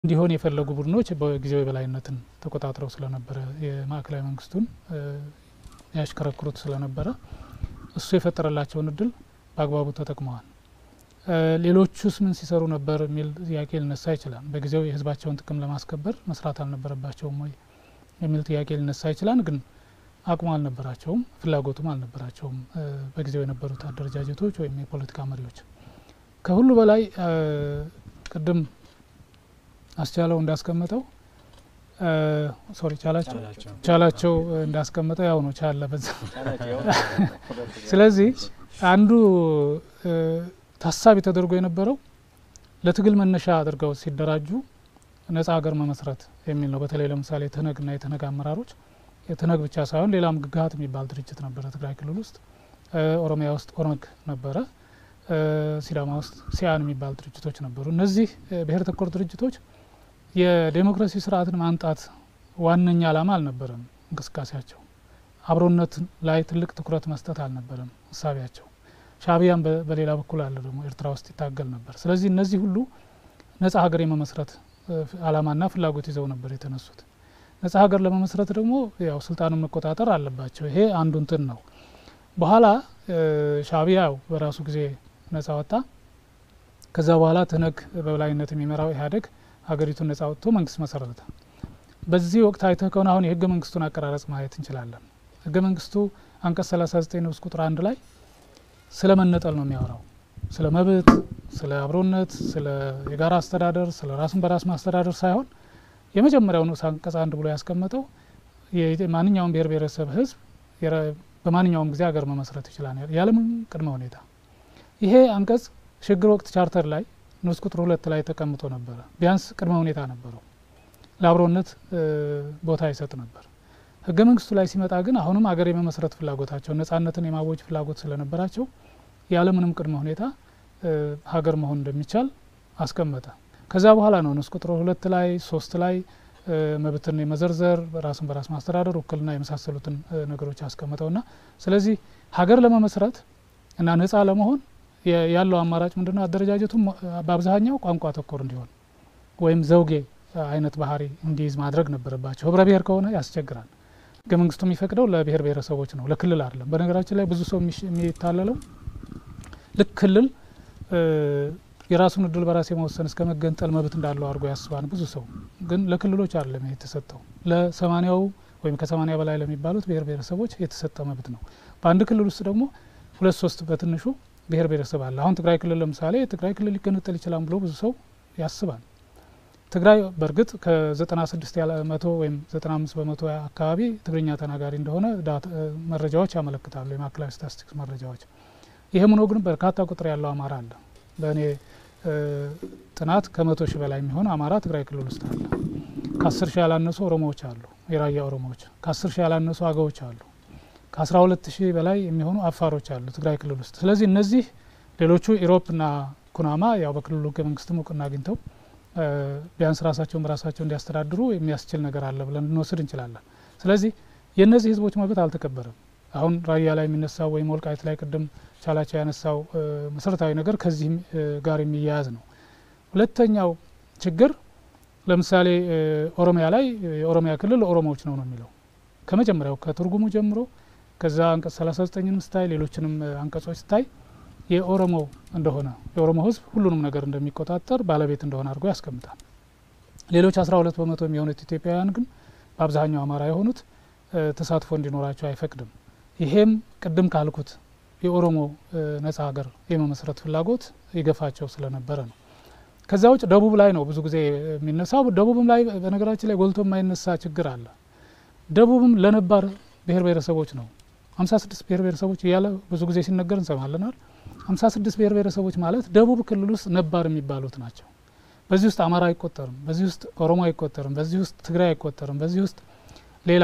እንዲሆን የፈለጉ ቡድኖች በጊዜው የበላይነትን ተቆጣጥረው ስለነበረ የማዕከላዊ መንግስቱን ያሽከረክሩት ስለነበረ እሱ የፈጠረላቸውን እድል በአግባቡ ተጠቅመዋል። ሌሎቹስ ምን ሲሰሩ ነበር የሚል ጥያቄ ሊነሳ ይችላል። በጊዜው የህዝባቸውን ጥቅም ለማስከበር መስራት አልነበረባቸውም ወይ የሚል ጥያቄ ሊነሳ ይችላል። ግን አቅሙ አልነበራቸውም፣ ፍላጎቱም አልነበራቸውም በጊዜው የነበሩት አደረጃጀቶች ወይም የፖለቲካ መሪዎች። ከሁሉ በላይ ቅድም አስቻለው እንዳስቀመጠው ሶሪ ቻላቸው ቻላቸው እንዳስቀመጠው ያው ነው ቻለ በዛ። ስለዚህ አንዱ ታሳቢ ተደርጎ የነበረው ለትግል መነሻ አድርገው ሲደራጁ ነጻ ሀገር መመስረት የሚል ነው። በተለይ ለምሳሌ ትህነግና የትህነግ አመራሮች የትህነግ ብቻ ሳይሆን ሌላም ግግሀት የሚባል ድርጅት ነበረ ትግራይ ክልል ውስጥ፣ ኦሮሚያ ውስጥ ኦነግ ነበረ፣ ሲዳማ ውስጥ ሲያን የሚባል ድርጅቶች ነበሩ። እነዚህ ብሔር ተኮር ድርጅቶች የዴሞክራሲ ስርዓትን ማምጣት ዋነኛ ዓላማ አልነበረም እንቅስቃሴያቸው። አብሮነት ላይ ትልቅ ትኩረት መስጠት አልነበረም እሳቢያቸው። ሻእቢያም በሌላ በኩል አለ ደግሞ ኤርትራ ውስጥ ይታገል ነበር። ስለዚህ እነዚህ ሁሉ ነጻ ሀገር የመመስረት ዓላማና ፍላጎት ይዘው ነበር የተነሱት። ነጻ ሀገር ለመመስረት ደግሞ ያው ስልጣኑን መቆጣጠር አለባቸው። ይሄ አንዱ እንትን ነው። በኋላ ሻእቢያ በራሱ ጊዜ ነጻ ወጣ። ከዛ በኋላ ትህነግ በበላይነት የሚመራው ኢህአዴግ ሀገሪቱን ነጻ ወጥቶ መንግስት መሰረተ። በዚህ ወቅት አይተህ ከሆነ አሁን የህገ መንግስቱን አቀራረጽ ማየት እንችላለን። ህገ መንግስቱ አንቀጽ 39 ንዑስ ቁጥር አንድ ላይ ስለ መነጠል ነው የሚያወራው። ስለ መብት፣ ስለ አብሮነት፣ ስለ የጋራ አስተዳደር፣ ስለ ራሱን በራስ ማስተዳደር ሳይሆን የመጀመሪያው ንዑስ አንቀጽ አንድ ብሎ ያስቀመጠው ማንኛውም ብሔር ብሔረሰብ ህዝብ በማንኛውም ጊዜ ሀገር መመስረት ይችላል ያለምንም ቅድመ ሁኔታ። ይሄ አንቀጽ ሽግግር ወቅት ቻርተር ላይ ንዑስ ቁጥር ሁለት ላይ ተቀምጦ ነበረ። ቢያንስ ቅድመ ሁኔታ ነበረው። ለአብሮነት ቦታ ይሰጥ ነበር። ህገ መንግስቱ ላይ ሲመጣ ግን አሁንም ሀገር የመመስረት ፍላጎታቸው ነጻነትን የማወጅ ፍላጎት ስለነበራቸው ያለምንም ቅድመ ሁኔታ ሀገር መሆን እንደሚቻል አስቀመጠ። ከዛ በኋላ ነው ንዑስ ቁጥር ሁለት ላይ ሶስት ላይ መብትን የመዘርዘር ራስን በራስ ማስተዳደር፣ ውክልና የመሳሰሉትን ነገሮች አስቀምጠውና ስለዚህ ሀገር ለመመስረት እና ነጻ ለመሆን ያለው አማራጭ ምንድነው? አደረጃጀቱም በአብዛኛው ቋንቋ ተኮር እንዲሆን ወይም ዘውጌ አይነት ባህሪ እንዲይዝ ማድረግ ነበረባቸው። ህብረ ብሔር ከሆነ ያስቸግራል። ህገ መንግስቱ የሚፈቅደው ለብሔር ብሔረሰቦች ነው፣ ለክልል አይደለም። በነገራችን ላይ ብዙ ሰው የሚታለለው ልክ ክልል የራሱን እድል በራስ የመወሰን እስከ መገንጠል መብት እንዳለው አድርጎ ያስባል ብዙ ሰው። ግን ለክልሎች አይደለም የተሰጠው፣ ለሰማኒያው ወይም ከሰማኒያ በላይ ለሚባሉት ብሔር ብሔረሰቦች የተሰጠ መብት ነው። በአንድ ክልል ውስጥ ደግሞ ሁለት ሶስት በትንሹ ብሔር ብሔረሰብ አለ። አሁን ትግራይ ክልል ለምሳሌ ትግራይ ክልል ሊገነጠል ይችላል ብሎ ብዙ ሰው ያስባል። ትግራይ በእርግጥ ከዘጠና ስድስት ያለ መቶ ወይም ዘጠና አምስት በመቶ አካባቢ ትግርኛ ተናጋሪ እንደሆነ መረጃዎች ያመለክታሉ፣ የማዕከላዊ ስታቲስቲክስ መረጃዎች። ይህም ሆኖ ግን በርካታ ቁጥር ያለው አማራ አለ። በእኔ ጥናት ከመቶ ሺህ በላይ የሚሆን አማራ ትግራይ ክልል ውስጥ አለ። ከአስር ሺህ ያላነሱ ኦሮሞዎች አሉ፣ የራያ ኦሮሞዎች። ከአስር ሺህ ያላነሱ አገዎች አሉ። ከአስራ ሁለት ሺህ በላይ የሚሆኑ አፋሮች አሉ ትግራይ ክልል ውስጥ። ስለዚህ እነዚህ ሌሎቹ ኢሮፕና ኩናማ ያው በክልሉ ህገ መንግስትም እውቅና አግኝተው ቢያንስ ራሳቸውን በራሳቸው እንዲያስተዳድሩ የሚያስችል ነገር አለ ብለን ልንወስድ እንችላለን። ስለዚህ የእነዚህ ህዝቦች መብት አልተከበረም። አሁን ራያ ላይ የሚነሳው ወይም ወልቃይት ላይ ቅድም ቻላቸው ያነሳው መሰረታዊ ነገር ከዚህ ጋር የሚያያዝ ነው። ሁለተኛው ችግር ለምሳሌ ኦሮሚያ ላይ የኦሮሚያ ክልል ኦሮሞዎች ነው ነው የሚለው ከመጀመሪያው ከትርጉሙ ጀምሮ ከዛ አንቀጽ 39ንም ስታይ ሌሎችንም አንቀጾች ስታይ የኦሮሞ እንደሆነ የኦሮሞ ህዝብ ሁሉንም ነገር እንደሚቆጣጠር ባለቤት እንደሆነ አድርጎ ያስቀምጣል። ሌሎች 12 በመቶ የሚሆኑት ኢትዮጵያውያን ግን በአብዛኛው አማራ የሆኑት ተሳትፎ እንዲኖራቸው አይፈቅድም። ይሄም ቅድም ካልኩት የኦሮሞ ነጻ ሀገር የመመስረት ፍላጎት ይገፋቸው ስለነበረ ነው። ከዛ ውጭ ደቡብ ላይ ነው ብዙ ጊዜ የሚነሳው። ደቡብም ላይ በነገራችን ላይ ጎልቶ የማይነሳ ችግር አለ። ደቡብም ለነባር ብሔር ብሔረሰቦች ነው። ሀምሳ ስድስት ብሔር ብሔረሰቦች እያለ ብዙ ጊዜ ሲነገር እንሰማለናል። ሀምሳ ስድስት ብሔር ብሔረሰቦች ማለት ደቡብ ክልል ውስጥ ነባር የሚባሉት ናቸው። በዚህ ውስጥ አማራ አይቆጠርም፣ በዚህ ውስጥ ኦሮሞ አይቆጠርም፣ በዚህ ውስጥ ትግራይ አይቆጠርም፣ በዚህ ውስጥ ሌላ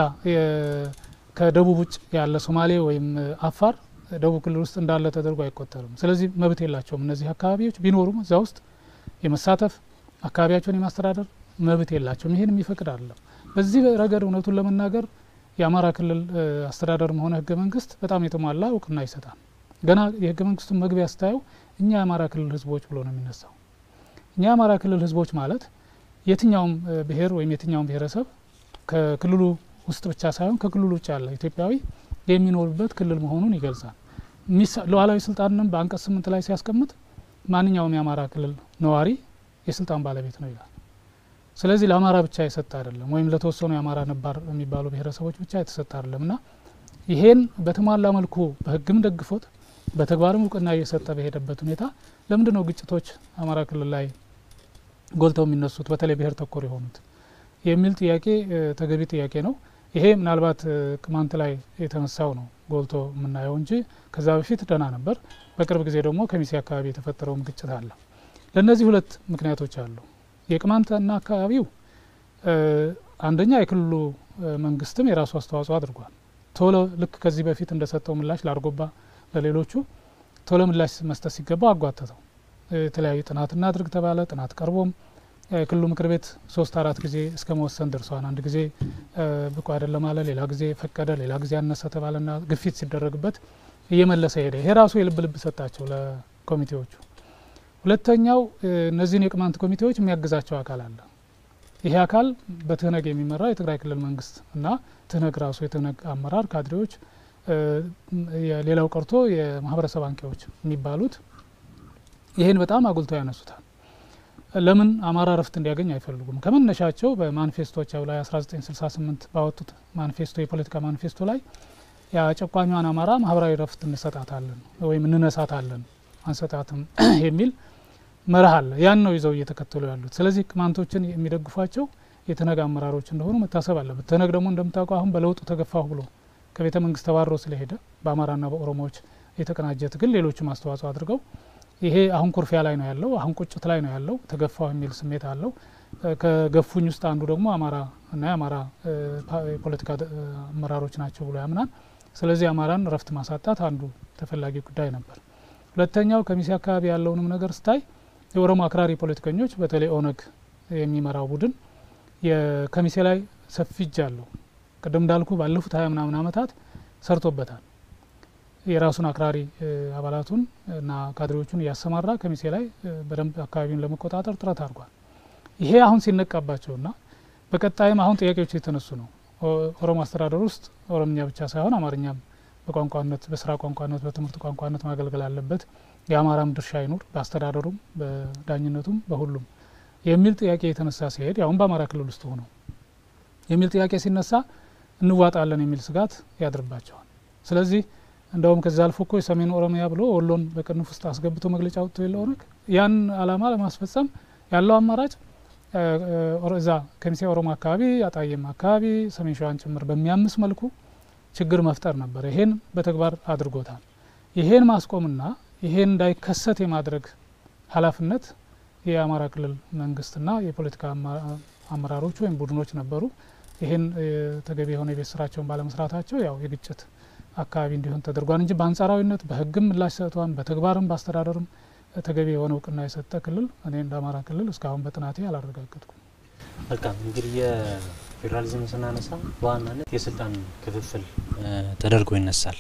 ከደቡብ ውጭ ያለ ሶማሌ ወይም አፋር ደቡብ ክልል ውስጥ እንዳለ ተደርጎ አይቆጠርም። ስለዚህ መብት የላቸውም። እነዚህ አካባቢዎች ቢኖሩም እዛ ውስጥ የመሳተፍ አካባቢያቸውን የማስተዳደር መብት የላቸውም። ይህን የሚፈቅድ አይደለም። በዚህ ረገድ እውነቱን ለመናገር የአማራ ክልል አስተዳደርም ሆነ ህገ መንግስት በጣም የተሟላ እውቅና ይሰጣል። ገና የህገ መንግስቱን መግቢያ ስታየው እኛ የአማራ ክልል ህዝቦች ብሎ ነው የሚነሳው። እኛ የአማራ ክልል ህዝቦች ማለት የትኛውም ብሔር ወይም የትኛውም ብሔረሰብ ከክልሉ ውስጥ ብቻ ሳይሆን ከክልሉ ውጭ ያለ ኢትዮጵያዊ የሚኖርበት ክልል መሆኑን ይገልጻል። ሉዓላዊ ስልጣንንም በአንቀጽ ስምንት ላይ ሲያስቀምጥ ማንኛውም የአማራ ክልል ነዋሪ የስልጣን ባለቤት ነው ይላል። ስለዚህ ለአማራ ብቻ የሰጠ አይደለም፣ ወይም ለተወሰኑ የአማራ ነባር የሚባሉ ብሔረሰቦች ብቻ የተሰጠ አይደለም እና ይሄን በተሟላ መልኩ በሕግም ደግፎት በተግባርም እውቅና እየሰጠ በሄደበት ሁኔታ ለምንድን ነው ግጭቶች አማራ ክልል ላይ ጎልተው የሚነሱት በተለይ ብሔር ተኮር የሆኑት የሚል ጥያቄ ተገቢ ጥያቄ ነው። ይሄ ምናልባት ቅማንት ላይ የተነሳው ነው ጎልቶ የምናየው እንጂ ከዛ በፊት ደህና ነበር። በቅርብ ጊዜ ደግሞ ከሚሴ አካባቢ የተፈጠረውም ግጭት አለ። ለእነዚህ ሁለት ምክንያቶች አሉ። የቅማንትና አካባቢው አንደኛ የክልሉ መንግስትም የራሱ አስተዋጽኦ አድርጓል። ቶሎ ልክ ከዚህ በፊት እንደሰጠው ምላሽ ለአርጎባ ለሌሎቹ ቶሎ ምላሽ መስጠት ሲገባው አጓተተው። የተለያዩ ጥናት እናድርግ ተባለ። ጥናት ቀርቦም የክልሉ ምክር ቤት ሶስት አራት ጊዜ እስከ መወሰን ደርሰዋል። አንድ ጊዜ ብቁ አይደለም አለ፣ ሌላ ጊዜ ፈቀደ፣ ሌላ ጊዜ አነሰ ተባለና ግፊት ሲደረግበት እየመለሰ ሄደ። ይሄ ራሱ የልብ ልብ ሰጣቸው ለኮሚቴዎቹ። ሁለተኛው እነዚህን የቅማንት ኮሚቴዎች የሚያግዛቸው አካል አለ። ይሄ አካል በትህነግ የሚመራ የትግራይ ክልል መንግስት እና ትህነግ ራሱ የትህነግ አመራር ካድሬዎች፣ ሌላው ቀርቶ የማህበረሰብ አንቂዎች የሚባሉት ይህን በጣም አጉልተው ያነሱታል። ለምን አማራ እረፍት እንዲያገኝ አይፈልጉም? ከመነሻቸው በማኒፌስቶቻው ላይ 1968 ባወጡት ማኒፌስቶ የፖለቲካ ማኒፌስቶ ላይ የጨቋኟን አማራ ማህበራዊ እረፍት እንሰጣታለን ወይም እንነሳታለን አንሰጣትም የሚል መርህ አለ። ያን ነው ይዘው እየተከተሉ ያሉት። ስለዚህ ቅማንቶችን የሚደግፏቸው የትህነግ አመራሮች እንደሆኑ መታሰብ አለበት። ትህነግ ደግሞ እንደምታውቀው አሁን በለውጡ ተገፋሁ ብሎ ከቤተ መንግስት ተባሮ ስለሄደ በአማራና በኦሮሞዎች የተቀናጀ ትግል ሌሎችም አስተዋጽኦ አድርገው ይሄ አሁን ኩርፊያ ላይ ነው ያለው። አሁን ቁጭት ላይ ነው ያለው። ተገፋው የሚል ስሜት አለው። ከገፉኝ ውስጥ አንዱ ደግሞ አማራ እና የአማራ የፖለቲካ አመራሮች ናቸው ብሎ ያምናል። ስለዚህ አማራን እረፍት ማሳጣት አንዱ ተፈላጊ ጉዳይ ነበር። ሁለተኛው ከሚሴ አካባቢ ያለውንም ነገር ስታይ የኦሮሞ አክራሪ ፖለቲከኞች በተለይ ኦነግ የሚመራው ቡድን ከሚሴ ላይ ሰፊ እጅ አለው። ቅድም እንዳልኩ ባለፉት ሀያ ምናምን ዓመታት ሰርቶበታል። የራሱን አክራሪ አባላቱን እና ካድሬዎቹን እያሰማራ ከሚሴ ላይ በደንብ አካባቢውን ለመቆጣጠር ጥረት አድርጓል። ይሄ አሁን ሲነቃባቸውና በቀጣይም አሁን ጥያቄዎች የተነሱ ነው። ኦሮሞ አስተዳደር ውስጥ ኦሮምኛ ብቻ ሳይሆን አማርኛም በቋንቋነት በስራ ቋንቋነት በትምህርት ቋንቋነት ማገልገል አለበት፣ የአማራም ድርሻ ይኑር በአስተዳደሩም በዳኝነቱም በሁሉም የሚል ጥያቄ የተነሳ ሲሄድ ያሁን በአማራ ክልል ውስጥ ሆነው የሚል ጥያቄ ሲነሳ እንዋጣለን የሚል ስጋት ያድርባቸዋል። ስለዚህ እንደውም ከዚ አልፎ እኮ የሰሜን ኦሮሚያ ብሎ ወሎን በቅንፍ ውስጥ አስገብቶ መግለጫ ወጥቶ የለ ኦነግ ያን አላማ ለማስፈጸም ያለው አማራጭ እዛ ከሚሴ ኦሮሞ አካባቢ አጣዬም አካባቢ ሰሜን ሸዋን ጭምር በሚያምስ መልኩ ችግር መፍጠር ነበር። ይሄን በተግባር አድርጎታል። ይሄን ማስቆምና ይሄን እንዳይከሰት የማድረግ ኃላፊነት የአማራ ክልል መንግስትና የፖለቲካ አመራሮች ወይም ቡድኖች ነበሩ። ይሄን ተገቢ የሆነ የቤት ስራቸውን ባለመስራታቸው ያው የግጭት አካባቢ እንዲሆን ተደርጓል እንጂ በአንጻራዊነት በሕግም ምላሽ ሰጥቷን በተግባርም በአስተዳደርም ተገቢ የሆነ እውቅና የሰጠ ክልል እኔ እንደ አማራ ክልል እስካሁን በጥናቴ አላረጋገጥኩም። መልካም እንግዲህ የፌዴራሊዝም ስናነሳ በዋናነት የስልጣን ክፍፍል ተደርጎ ይነሳል።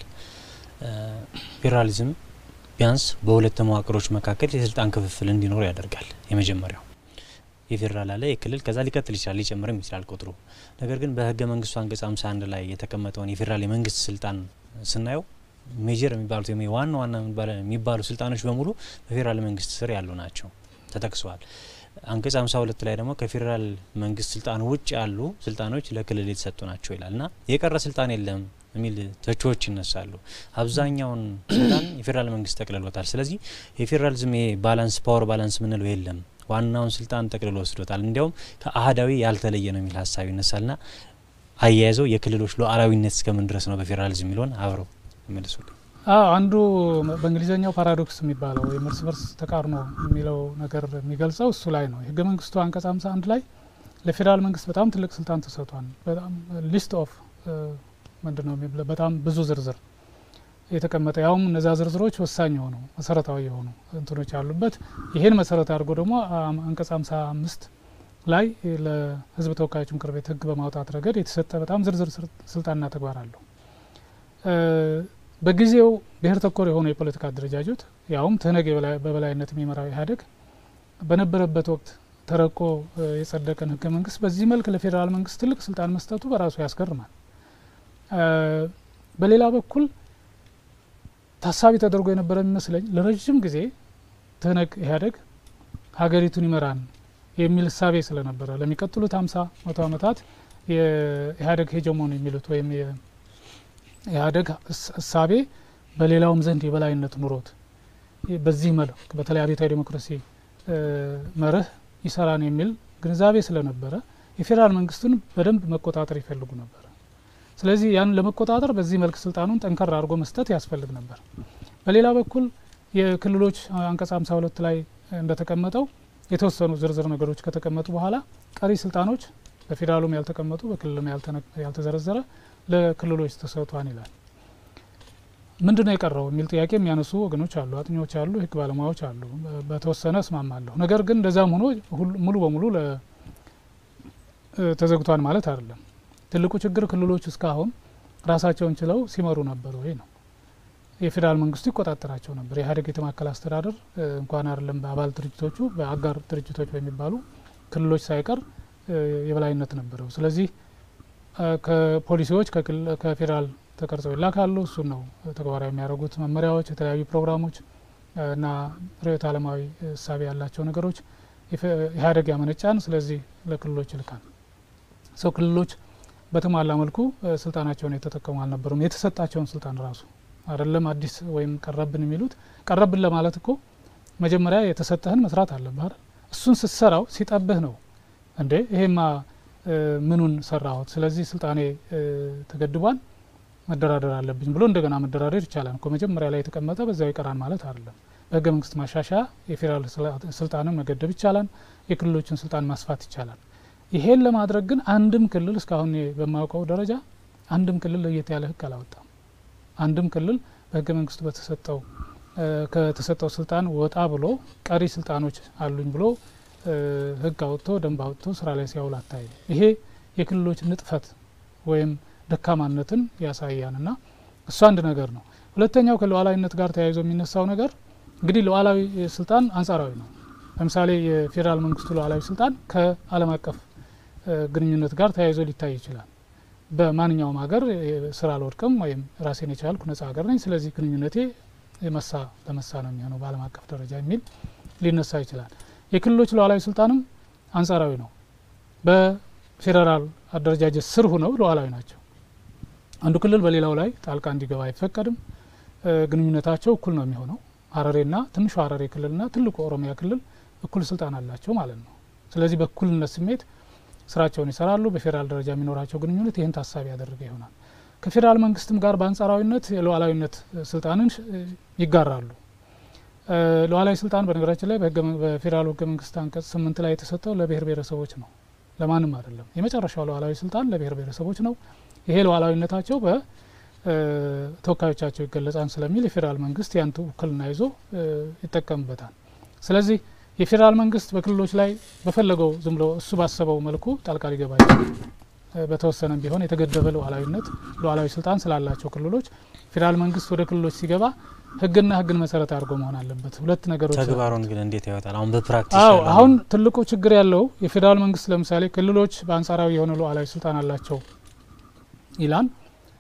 ፌዴራሊዝም ቢያንስ በሁለት መዋቅሮች መካከል የስልጣን ክፍፍል እንዲኖር ያደርጋል። የመጀመሪያው የፌዴራል አለ የክልል ከዛ ሊቀጥል ይችላል ሊጨምርም ይችላል ቁጥሩ። ነገር ግን በህገ መንግስቱ አንቀጽ 51 ላይ የተቀመጠውን የፌዴራል የመንግስት ስልጣን ስናየው ሜጀር የሚባሉት ወይም ዋና ዋና የሚባሉ ስልጣኖች በሙሉ በፌዴራል መንግስት ስር ያሉ ናቸው ተጠቅሰዋል። አንቀጽ 52 ላይ ደግሞ ከፌዴራል መንግስት ስልጣን ውጭ ያሉ ስልጣኖች ለክልል የተሰጡ ናቸው ይላል እና የቀረ ስልጣን የለም የሚል ተቾዎች ይነሳሉ። አብዛኛውን ስልጣን የፌዴራል መንግስት ጠቅልሎታል። ስለዚህ የፌዴራሊዝም ባላንስ ፓወር ባላንስ የምንለው የለም ዋናውን ስልጣን ጠቅልሎ ወስዶታል። እንዲያውም ከአህዳዊ ያልተለየ ነው የሚል ሀሳብ ይነሳልና አያይዘው የክልሎች ሉዓላዊነት እስከምን ድረስ ነው በፌዴራሊዝም የሚለውን አብረው ይመልሱልኝ። አንዱ በእንግሊዝኛው ፓራዶክስ የሚባለው ወይም እርስ በርስ ተቃርኖ የሚለው ነገር የሚገልጸው እሱ ላይ ነው። የህገ መንግስቱ አንቀጽ 51 ላይ ለፌዴራል መንግስት በጣም ትልቅ ስልጣን ተሰጥቷል። በጣም ሊስት ኦፍ ምንድን ነው በጣም ብዙ ዝርዝር የተቀመጠ ያውም እነዛ ዝርዝሮች ወሳኝ የሆኑ መሰረታዊ የሆኑ እንትኖች ያሉበት ይሄን መሰረት አድርጎ ደግሞ አንቀጽ 55 ላይ ለህዝብ ተወካዮች ምክር ቤት ህግ በማውጣት ረገድ የተሰጠ በጣም ዝርዝር ስልጣንና ተግባር አለው። በጊዜው ብሔር ተኮር የሆኑ የፖለቲካ አደረጃጀት ያውም ትህነግ በበላይነት የሚመራው ኢህአዴግ በነበረበት ወቅት ተረቆ የጸደቀን ህገ መንግስት በዚህ መልክ ለፌዴራል መንግስት ትልቅ ስልጣን መስጠቱ በራሱ ያስገርማል። በሌላ በኩል ታሳቢ ተደርጎ የነበረ የሚመስለኝ ለረዥም ጊዜ ትህነግ ኢህአዴግ ሀገሪቱን ይመራን የሚል እሳቤ ስለነበረ ለሚቀጥሉት ሀምሳ መቶ ዓመታት የኢህአዴግ ሄጀሞን የሚሉት ወይም የኢህአዴግ እሳቤ በሌላውም ዘንድ የበላይነት ኑሮት በዚህ መልክ በተለይ አብዮታዊ ዴሞክራሲ መርህ ይሰራን የሚል ግንዛቤ ስለነበረ የፌዴራል መንግስቱን በደንብ መቆጣጠር ይፈልጉ ነበር። ስለዚህ ያን ለመቆጣጠር በዚህ መልክ ስልጣኑን ጠንከር አድርጎ መስጠት ያስፈልግ ነበር። በሌላ በኩል የክልሎች አንቀጽ ሀምሳ ሁለት ላይ እንደተቀመጠው የተወሰኑ ዝርዝር ነገሮች ከተቀመጡ በኋላ ቀሪ ስልጣኖች በፌዴራሉም ያልተቀመጡ በክልልም ያልተዘረዘረ ለክልሎች ተሰጥቷን ይላል። ምንድን ነው የቀረው የሚል ጥያቄ የሚያነሱ ወገኖች አሉ፣ አጥኚዎች አሉ፣ የህግ ባለሙያዎች አሉ። በተወሰነ እስማማለሁ። ነገር ግን እንደዛም ሆኖ ሙሉ በሙሉ ተዘግቷን ማለት አይደለም። ትልቁ ችግር ክልሎች እስካሁን ራሳቸውን ችለው ሲመሩ ነበር ወይ ነው። የፌዴራል መንግስቱ ይቆጣጠራቸው ነበር። የኢህአዴግ የተማከለ አስተዳደር እንኳን አይደለም በአባል ድርጅቶቹ በአጋር ድርጅቶች በሚባሉ ክልሎች ሳይቀር የበላይነት ነበረው። ስለዚህ ከፖሊሲዎች ከፌዴራል ተቀርጸው ይላካሉ። እሱን ነው ተግባራዊ የሚያደርጉት። መመሪያዎች፣ የተለያዩ ፕሮግራሞች እና ርዕዮተ ዓለማዊ እሳቤ ያላቸው ነገሮች ኢህአዴግ ያመነጫን፣ ስለዚህ ለክልሎች ይልካል። ሰው ክልሎች በተሟላ መልኩ ስልጣናቸውን የተጠቀሙ አልነበሩም። የተሰጣቸውን ስልጣን ራሱ አይደለም አዲስ ወይም ቀረብን የሚሉት ቀረብን ለማለት እኮ መጀመሪያ የተሰጠህን መስራት አለብህ አይደል? እሱን ስትሰራው ሲጠብህ ነው እንዴ ይሄማ ምኑን ሰራሁት፣ ስለዚህ ስልጣኔ ተገድቧል መደራደር አለብኝ ብሎ እንደገና መደራደር ይቻላል እኮ መጀመሪያ ላይ የተቀመጠ በዚያው ይቀራል ማለት አይደለም። በህገ መንግስት ማሻሻያ የፌዴራል ስልጣንን መገደብ ይቻላል፣ የክልሎችን ስልጣን ማስፋት ይቻላል። ይሄን ለማድረግ ግን አንድም ክልል እስካሁን በማውቀው ደረጃ አንድም ክልል ለየት ያለ ህግ አላወጣም። አንድም ክልል በህገ መንግስቱ በተሰጠው ከተሰጠው ስልጣን ወጣ ብሎ ቀሪ ስልጣኖች አሉኝ ብሎ ህግ አውጥቶ ደንብ አውጥቶ ስራ ላይ ሲያውል አታይም። ይሄ የክልሎች ንጥፈት ወይም ደካማነትን ያሳያን እና እሱ አንድ ነገር ነው። ሁለተኛው ከሉዓላዊነት ጋር ተያይዞ የሚነሳው ነገር እንግዲህ ሉዓላዊ ስልጣን አንጻራዊ ነው። ለምሳሌ የፌዴራል መንግስቱ ሉዓላዊ ስልጣን ከዓለም አቀፍ ግንኙነት ጋር ተያይዞ ሊታይ ይችላል። በማንኛውም ሀገር ስራ አልወድቅም ወይም ራሴን የቻልኩ ነጻ ሀገር ነኝ፣ ስለዚህ ግንኙነቴ መሳ ለመሳ ነው የሚሆነው በዓለም አቀፍ ደረጃ የሚል ሊነሳ ይችላል። የክልሎች ሉዓላዊ ስልጣንም አንጻራዊ ነው። በፌዴራል አደረጃጀት ስር ሁነው ሉዓላዊ ናቸው። አንዱ ክልል በሌላው ላይ ጣልቃ እንዲገባ አይፈቀድም። ግንኙነታቸው እኩል ነው የሚሆነው። ሀረሬና ትንሹ ሀረሬ ክልልና ትልቁ ኦሮሚያ ክልል እኩል ስልጣን አላቸው ማለት ነው። ስለዚህ በእኩልነት ስሜት ስራቸውን ይሰራሉ። በፌዴራል ደረጃ የሚኖራቸው ግንኙነት ይህን ታሳቢ ያደረገ ይሆናል። ከፌዴራል መንግስትም ጋር በአንጻራዊነት የሉዓላዊነት ስልጣንን ይጋራሉ። ሉዓላዊ ስልጣን በነገራችን ላይ በፌዴራሉ ህገ መንግስት አንቀጽ ስምንት ላይ የተሰጠው ለብሔር ብሔረሰቦች ነው፣ ለማንም አይደለም። የመጨረሻው ሉዓላዊ ስልጣን ለብሔር ብሔረሰቦች ነው። ይሄ ሉዓላዊነታቸው በተወካዮቻቸው ይገለጻል ስለሚል የፌዴራል መንግስት ያን ውክልና ይዞ ይጠቀምበታል። ስለዚህ የፌዴራል መንግስት በክልሎች ላይ በፈለገው ዝም ብሎ እሱ ባሰበው መልኩ ጣልቃ ሊገባ ይችላል። በተወሰነም ቢሆን የተገደበ ሉዓላዊነት ሉዓላዊ ስልጣን ስላላቸው ክልሎች ፌዴራል መንግስት ወደ ክልሎች ሲገባ ህግና ህግን መሰረት አድርጎ መሆን አለበት። ሁለት ነገሮች ተግባሩን ግን እንዴት ያወጣል? አሁን በፕራክቲስ አዎ፣ አሁን ትልቁ ችግር ያለው የፌዴራል መንግስት ለምሳሌ ክልሎች በአንጻራዊ የሆነ ሉዓላዊ ስልጣን አላቸው ይላል።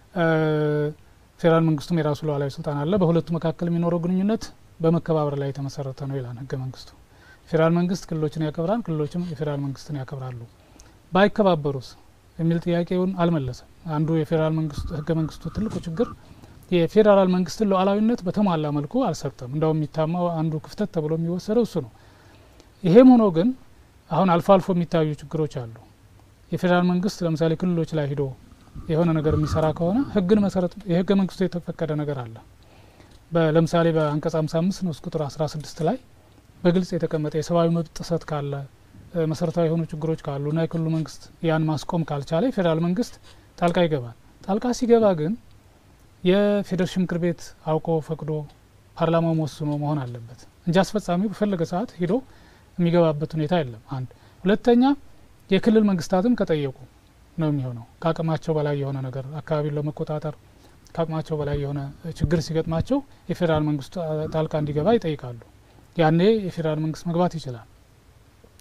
ፌዴራል መንግስቱም የራሱ ሉዓላዊ ስልጣን አለ። በሁለቱ መካከል የሚኖረው ግንኙነት በመከባበር ላይ የተመሰረተ ነው ይላል ህገ መንግስቱ። ፌዴራል መንግስት ክልሎችን ያከብራል፣ ክልሎችም የፌዴራል መንግስትን ያከብራሉ። ባይከባበሩስ የሚል ጥያቄውን አልመለሰም። አንዱ የፌዴራል መንግስቱ ህገ መንግስቱ ትልቁ ችግር የፌዴራል መንግስትን ሉዓላዊነት በተሟላ መልኩ አልሰጠም። እንደውም የሚታማው አንዱ ክፍተት ተብሎ የሚወሰደው እሱ ነው። ይሄም ሆኖ ግን አሁን አልፎ አልፎ የሚታዩ ችግሮች አሉ። የፌዴራል መንግስት ለምሳሌ ክልሎች ላይ ሂዶ የሆነ ነገር የሚሰራ ከሆነ ህግን መሰረት የህገ መንግስቱ የተፈቀደ ነገር አለ። ለምሳሌ በአንቀጽ 55 ንዑስ ቁጥር 16 ላይ በግልጽ የተቀመጠ የሰብአዊ መብት ጥሰት ካለ መሰረታዊ የሆኑ ችግሮች ካሉ እና የክልሉ መንግስት ያን ማስቆም ካልቻለ የፌዴራል መንግስት ጣልቃ ይገባል። ጣልቃ ሲገባ ግን የፌዴሬሽን ምክር ቤት አውቆ ፈቅዶ ፓርላማው ወስኖ መሆን አለበት እንጂ አስፈጻሚው በፈለገ ሰዓት ሂዶ የሚገባበት ሁኔታ የለም። አንድ ሁለተኛ የክልል መንግስታትም ከጠየቁ ነው የሚሆነው። ከአቅማቸው በላይ የሆነ ነገር አካባቢውን ለመቆጣጠር ከአቅማቸው በላይ የሆነ ችግር ሲገጥማቸው የፌዴራል መንግስቱ ጣልቃ እንዲገባ ይጠይቃሉ። ያኔ የፌዴራል መንግስት መግባት ይችላል።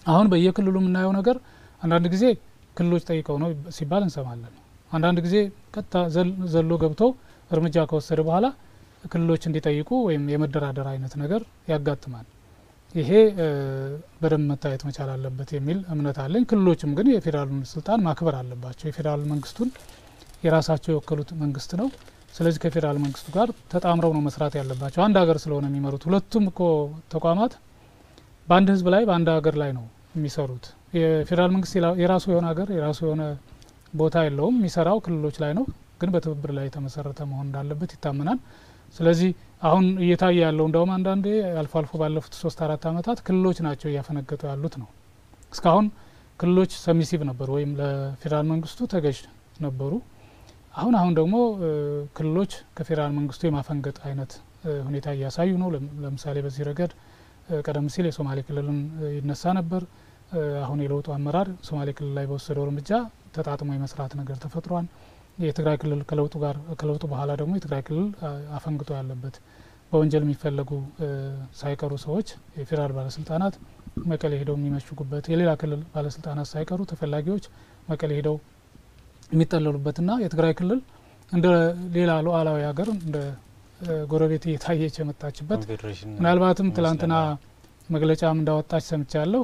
አሁን በየክልሉ የምናየው ነገር አንዳንድ ጊዜ ክልሎች ጠይቀው ነው ሲባል እንሰማለን። አንዳንድ ጊዜ ቀጥታ ዘሎ ገብቶ እርምጃ ከወሰደ በኋላ ክልሎች እንዲጠይቁ ወይም የመደራደር አይነት ነገር ያጋጥማል። ይሄ በደንብ መታየት መቻል አለበት የሚል እምነት አለኝ። ክልሎችም ግን የፌዴራሉን ስልጣን ማክበር አለባቸው። የፌዴራል መንግስቱን የራሳቸው የወከሉት መንግስት ነው። ስለዚህ ከፌዴራል መንግስቱ ጋር ተጣምረው ነው መስራት ያለባቸው። አንድ ሀገር ስለሆነ የሚመሩት ሁለቱም እኮ ተቋማት በአንድ ህዝብ ላይ በአንድ ሀገር ላይ ነው የሚሰሩት። የፌዴራል መንግስት የራሱ የሆነ ሀገር የራሱ የሆነ ቦታ የለውም። የሚሰራው ክልሎች ላይ ነው፣ ግን በትብብር ላይ የተመሰረተ መሆን እንዳለበት ይታመናል። ስለዚህ አሁን እየታየ ያለው እንደውም አንዳንዴ አልፎ አልፎ ባለፉት ሶስት አራት አመታት ክልሎች ናቸው እያፈነገጡ ያሉት ነው። እስካሁን ክልሎች ሰሚሲቭ ነበሩ ወይም ለፌዴራል መንግስቱ ተገዥ ነበሩ። አሁን አሁን ደግሞ ክልሎች ከፌዴራል መንግስቱ የማፈንገጥ አይነት ሁኔታ እያሳዩ ነው። ለምሳሌ በዚህ ረገድ ቀደም ሲል የሶማሌ ክልልን ይነሳ ነበር። አሁን የለውጡ አመራር ሶማሌ ክልል ላይ በወሰደው እርምጃ ተጣጥሞ የመስራት ነገር ተፈጥሯል። የትግራይ ክልል ከለውጡ ጋር ከለውጡ በኋላ ደግሞ የትግራይ ክልል አፈንግጦ ያለበት በወንጀል የሚፈለጉ ሳይቀሩ ሰዎች የፌዴራል ባለስልጣናት መቀሌ ሄደው የሚመሽጉበት የሌላ ክልል ባለስልጣናት ሳይቀሩ ተፈላጊዎች መቀሌ ሄደው የሚጠለሉበትና የትግራይ ክልል እንደ ሌላ ሉዓላዊ ሀገር እንደ ጎረቤት እየታየች የመጣችበት ምናልባትም ትላንትና መግለጫም እንዳወጣች ሰምቻለሁ።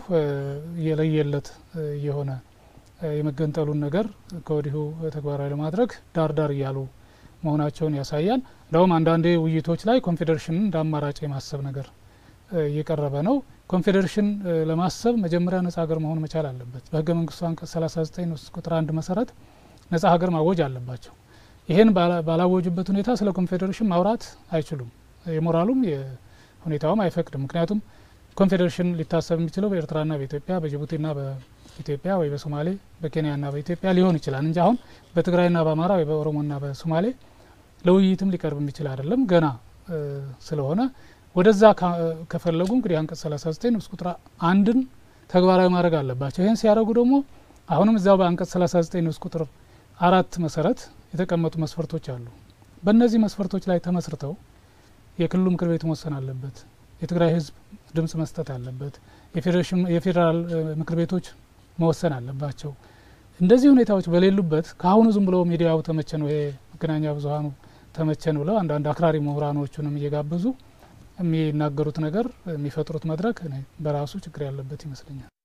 የለየለት የሆነ የመገንጠሉን ነገር ከወዲሁ ተግባራዊ ለማድረግ ዳር ዳር እያሉ መሆናቸውን ያሳያል። እንደውም አንዳንዴ ውይይቶች ላይ ኮንፌዴሬሽንን እንደ አማራጭ የማሰብ ነገር እየቀረበ ነው። ኮንፌዴሬሽን ለማሰብ መጀመሪያ ነጻ ሀገር መሆን መቻል አለበት። በህገ መንግስቱ አንቀጽ 39 ንዑስ ቁጥር አንድ መሰረት ነጻ ሀገር ማወጅ አለባቸው። ይህን ባላወጁበት ሁኔታ ስለ ኮንፌዴሬሽን ማውራት አይችሉም። የሞራሉም ሁኔታውም አይፈቅድም። ምክንያቱም ኮንፌዴሬሽን ሊታሰብ የሚችለው በኤርትራና በኢትዮጵያ በጅቡቲና በኢትዮጵያ ወይ በሶማሌ በኬንያና በኢትዮጵያ ሊሆን ይችላል እንጂ አሁን በትግራይና በአማራ ወይ በኦሮሞና በሶማሌ ለውይይትም ሊቀርብ የሚችል አይደለም ገና ስለሆነ ወደዛ ከፈለጉ እንግዲህ አንቀጽ 39 ንዑስ ቁጥር አንድን ተግባራዊ ማድረግ አለባቸው። ይህን ሲያደርጉ ደግሞ አሁንም እዚያው በአንቀጽ 39 ንዑስ ቁጥር አራት መሰረት የተቀመጡ መስፈርቶች አሉ። በእነዚህ መስፈርቶች ላይ ተመስርተው የክልሉ ምክር ቤት መወሰን አለበት። የትግራይ ህዝብ ድምጽ መስጠት አለበት። የፌዴራል ምክር ቤቶች መወሰን አለባቸው። እንደዚህ ሁኔታዎች በሌሉበት ከአሁኑ ዝም ብሎ ሚዲያው ተመቸ ነው ይሄ መገናኛ ብዙሀኑ ተመቸን ብለው አንዳንድ አክራሪ ምሁራኖቹንም እየጋበዙ የሚናገሩት ነገር የሚፈጥሩት መድረክ በራሱ ችግር ያለበት ይመስለኛል።